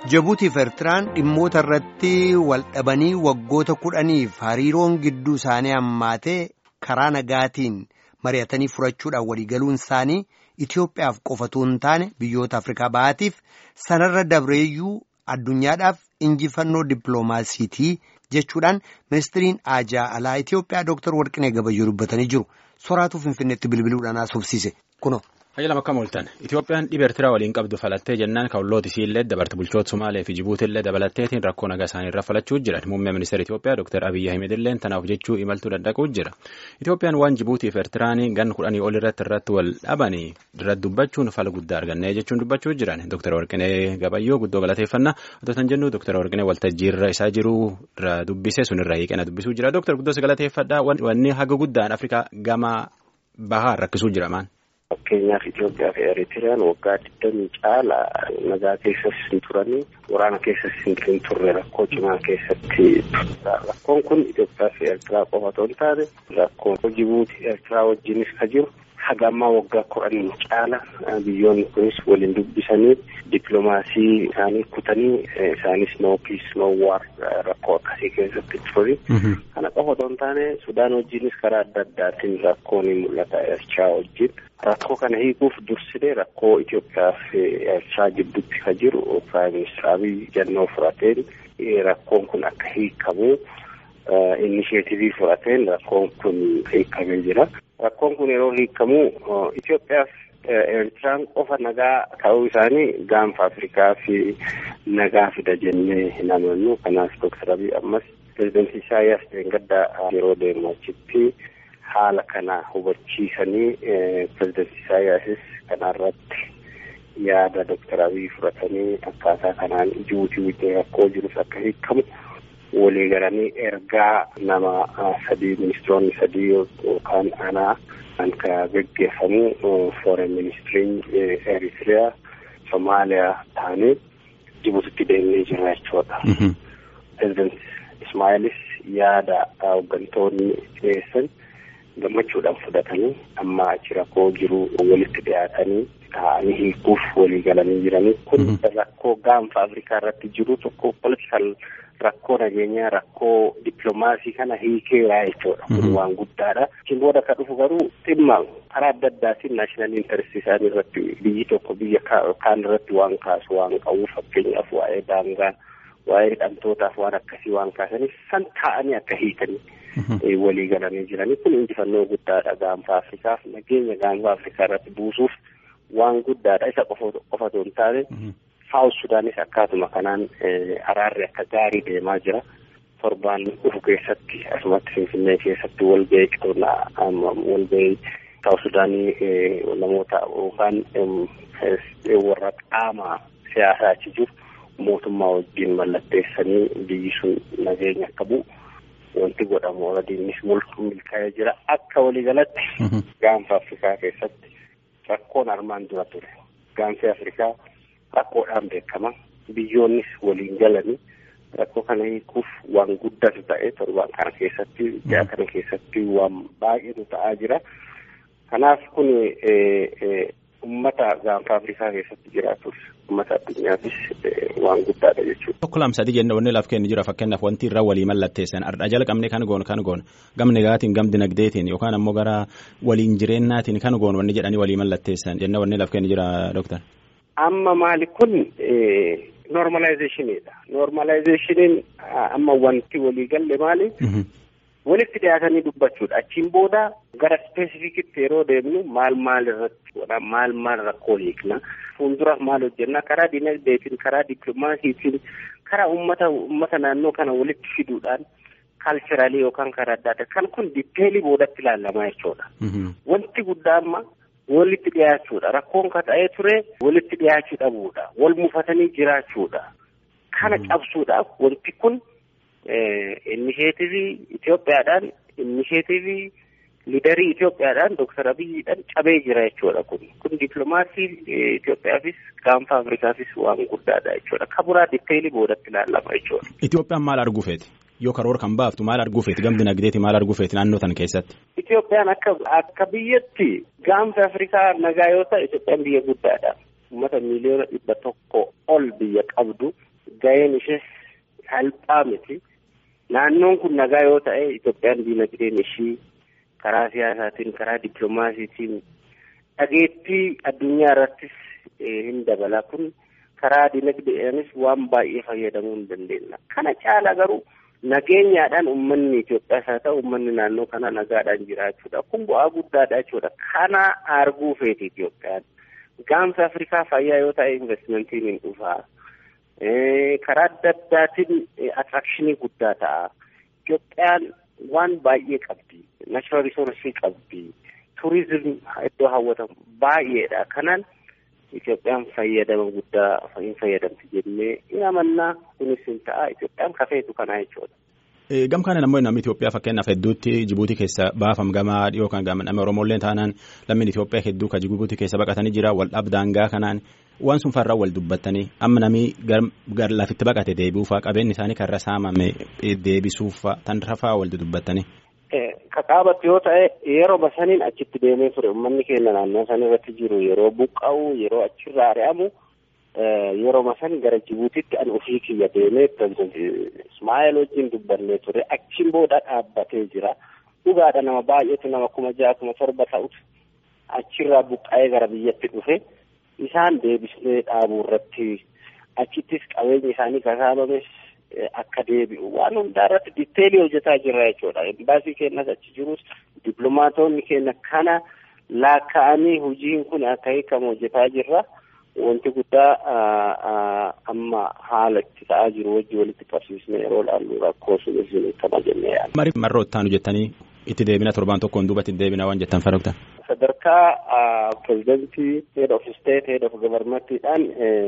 Jabuutiif Eertiraan dhimmoota irratti wal dhabanii waggoota kudhaniif hariiroon gidduu isaanii hammaatee karaa nagaatiin mari'atanii furachuudhaan waliigaluun isaanii Itoophiyaaf qofatu hin taane biyyoota Afrikaa bahaatiif sanarra dabreeyyuu addunyaadhaaf injifannoo dippiloomaasiitii jechuudhaan ministiriin aajaa alaa Itoophiyaa Dr. Warqinee Gabayyoo dubbatanii jiru. Soraatu Finfinneetti bilbiluudhaan haasofsiise kuno. Hayyalam akka mul'atan Itoophiyaan dhiba Eertiraa waliin qabdu falattee jennaan ka'ullooti isiillee dabarte bulchoota Somaalee fi Jibuutillee dabalatteetiin rakkoo nagaa isaanii irra falachuu jiran muummee ministeera Itoophiyaa Dr. Abiyyi Ahimedillee tanaaf jechuu imaltuu danda'uu jira. Itoophiyaan waan Jibuutii fi Eertiraan gan kudhanii ol irratti irratti wal dhabanii irratti dubbachuun fala guddaa argannee jechuun dubbachuu jiran Dr. Warqinee Gabayyoo guddoo galateeffannaa otoo tan jennu Dr. Warqinee waltajjii irra isaa jiru irra dubbise sun irra hiiqena dubbisuu jira. Dr. Guddoo galateeffadhaa wanni haga guddaan Afrikaa gama bahaa rakkisuu jira maan. Fakkeenyaaf Itoophiyaa fi Eritiriyaan waggaa digdamii caala nagaa keessas hin turanii waraana keessas hin turre rakkoo cimaa keessatti rakkoon kun Itoophiyaa fi Ertiraa qofa otoo hin taane rakkoo Jibuutii Ertiraa wajjinis ka jiru haga ammaa waggaa kudhanii caala biyyoonni kunis waliin dubbisanii dippiloomaasii isaanii kutanii isaanis no piis no waar rakkoo akkasii keessatti turani. Kana qofa otoo hin taane Sudaan wajjinis karaa adda addaatiin rakkoon ni mul'ata Ertiraa wajjin. Rakkoo kana hiikuuf dursinee rakkoo Itoophiyaa fi Eertiraa gidduutti ka jiru Piraayim Ministeer Abiy jannoo furateen rakkoon kun akka hiikamu inisheetivii furateen rakkoon kun hiikamee jira. Rakkoon kun yeroo hiikamu Itoophiyaa fi Eertiraan qofa nagaa ta'uu isaanii gaanfa Afrikaa fi nagaa fida jennee hin amannu. Kanaaf Dooktar Abiy ammas pirezidaantii Isaayyaas Deengaddaa yeroo deemu achitti. haala kana hubachiisanii pirezidaantii Isaayyaasis kanarratti yaada Dooktar Abiy fudhatanii akkaataa kanaan Jibuutii wajjin rakkoo jirus akka hiikamu walii galanii ergaa nama sadii ministiroonni sadii yookaan anaa kan ka geggeeffamu foreign ministiriin Eritiriyaa Somaaliyaa taanee Jibuutitti deemnee jira jechuudha. Pirezidaantii Ismaa'ilis yaada hooggantoonni dhiyeessan. gammachuudhaan fudhatanii amma achi rakkoo jiru walitti dhiyaatanii taa'anii hiikuuf walii galanii jiranii kun rakkoo gaanfa afrikaa irratti jiru tokko politikal rakkoo nageenyaa rakkoo dippiloomaasii kana hiikeeraa jechuudha kun waan guddaadha isin booda ka dhufu garuu dhimma karaa adda addaatiin naashinaal intaresti isaanii irratti biyyi tokko biyya kaan irratti waan kaasu waan qabu fakkeenyaaf waa'ee daangaa waa'ee hidhamtootaaf waan akkasii waan kaasaniif san taa'anii akka hiikanii walii galanii jiranii kun injifannoo guddaadha gaanfa afrikaaf nageenya gaanfa afrikaa irratti buusuuf waan guddaadha isa qofa otoo hin taane saawus sudaanis akkaatuma kanaan araarri akka gaarii deemaa jira torbaan dhufu keessatti asumatti finfinnee keessatti walgahii qonnaa walgahii saawus sudaanii namoota yookaan warra qaama siyaasaa achi jiru mootummaa wajjin mallatteessanii biyyi sun nageenya akka bu'u wanti godhamu oradiinis milkaa'ee jira akka waliigalatti gaanfa afrikaa keessatti rakkoon armaan dura ture gaanfi afrikaa rakkoodhaan beekama biyyoonnis waliin galanii rakkoo kana hiikuuf waan guddatu ta'e torbaan kana keessatti ji'a kana keessatti waan baay'eetu ta'aa jira kanaaf kun ummata gaanfa afrikaa keessatti jiraatus ummata addunyaafis waan guddaadha jechuudha. Tokko lama sadii jennee wanni laaf kennu jira fakkeenyaaf wanti irra walii mallatteessan ardha jala qabnee kan goon kan goon gam nagaatiin gam dinagdeetiin yookaan ammoo gara waliin jireennaatiin kan goon wanni jedhanii walii mallatteessan jennee wanni laaf kennu jira dooktar. Amma maali kun normalizationidha. Normalizationiin amma wanti walii galle maali? walitti dhiyaatanii dubbachuudha achiin booda gara ispeesifikitti yeroo deemnu maal maal irratti godha maal maal rakkoo hiikna fuulduraaf maal hojjenna karaa dinagdeetiin karaa dippiloomaasiitiin karaa ummata ummata naannoo kana walitti fiduudhaan kaalcheraalii yookaan karaa adda addaa kan kun diteelii boodatti ilaalamaa jechuudha. Wanti guddaa amma walitti dhiyaachuudha rakkoon ka ta'ee ture walitti dhiyaachuu dhabuudha wal mufatanii jiraachuudha kana cabsuudhaaf wanti kun. Inisheetivii Itoophiyaadhaan inisheetivii liidarii Itoophiyaadhaan Dooktar Abiyyiidhaan cabee jira jechuudha kun. Kun dippiloomaasii Itoophiyaafis gaanfa Afrikaafis waan guddaadha jechuudha. Kaburaa diteelii boodatti ilaallama jechuudha. Itoophiyaan maal arguu feeti? Yoo karoora kan baaftu maal arguu feeti? Gam dinagdeeti maal arguu feeti naannoo tan keessatti? Itoophiyaan akka akka biyyatti gaanfa Afrikaa nagaa yoo ta'e Itoophiyaan biyya guddaadha. Uummata miiliyoona dhibba tokko ol biyya qabdu. ga'een ishee salphaa miti. Naannoon kun nagaa yoo ta'e Itoophiyaan diinagdeen ishii karaa siyaasaatiin karaa dippiloomaasiitiin dhageettii addunyaa irrattis hin dabala kun karaa diinagdeedhaanis waan baay'ee fayyadamuu hin dandeenya. Kana caala garuu nageenyaadhaan uummanni Itoophiyaas haa ta'u uummanni naannoo kana nagaadhaan jiraachuudha. Kun bu'aa guddaadha jechuudha. Kana arguu feeti Itoophiyaan. Gaanfa Afrikaa fayyaa yoo ta'e investimentiin hin dhufaa. Karaa adda addaatiin attrakshinii guddaa ta'a. Itoophiyaan waan baay'ee qabdi. Naashinaal risoorsii qabdi. Turizim iddoo hawwatamu baay'eedha. Kanaan Itoophiyaan fayyadama guddaa hin fayyadamti jennee hin amannaa kunis hin ta'a. Itoophiyaan kafeetu kanaa jechuudha. Gam kana namni namni Itoophiyaa fakkeenyaaf hedduutti Jibuutii keessa baafam gamaa dhiyoo kan gama nama Oromollee taanaan lammiin Itoophiyaa hedduu kan Jibuutii keessa baqatanii jira wal dhabdaangaa kanaan waan sun farraa wal dubbattanii amma namni gar lafitti baqate deebi'uufaa qabeenyi isaanii karra saamame deebisuufaa tan rafaa wal dubbattanii. Kaqaabatti yoo ta'e yeroo saniin achitti deemee ture uummanni keenya naannoo san irratti jiru yeroo buqqa'u yeroo achirraa ari'amu yeroo san gara Jibuutitti an ofii kiyya deemee Ismaa'eel wajjin dubbannee ture achiin booda dhaabbatee jira. Dhugaadha nama baay'eetu nama kuma ja'a kuma torba ta'utu achirraa buqqa'ee gara biyyatti dhufe isaan deebisnee dhaabuu irratti achittis qabeenyi isaanii kasaamames akka deebi'u waan hundaa irratti ditteelii hojjetaa jirra jechuudha. Embaasii keenyas achi jirus dippiloomaatonni keenya kana laakka'anii hojiin kun akka hiikamu hojjetaa jirra. Wanti guddaa amma haala itti ta'aa jiru wajji walitti qabsiisnee yeroo ilaallu rakkoo sunis hiikama jennee yaadna. Marii marroo ittaanu jettanii itti deebina torbaan tokkoon duubatti itti deebina waan jettan faragta. Sadarkaa pirezidantii head of state head of governmentidhaan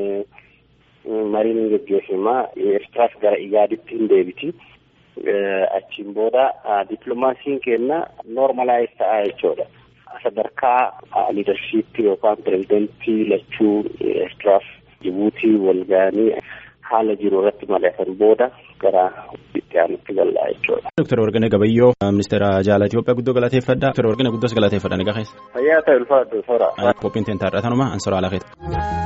mariin gaggeeffamaa Eertiraas gara Igaaditti hin deebiti. Achiin booda dippiloomaasiin keenya noormalaayiz ta'aa jechuudha. Sadarkaa liidarshiippii yookaan pirezidantii lachuu Eertiraaf Jibuutii wal ga'anii haala jiru irratti mari'atan booda gara itti aanutti gallaa jechuudha. Dooktar Warqinee Gabayyoo ministeera jaalala Itoophiyaa guddoo galateeffadha. Dooktar Warqinee guddoos galateeffadha ni gaheessa. Fayyaa ta'e ulfaatu sora. Qophiin teenya taarratanuma ansora alaa keessa.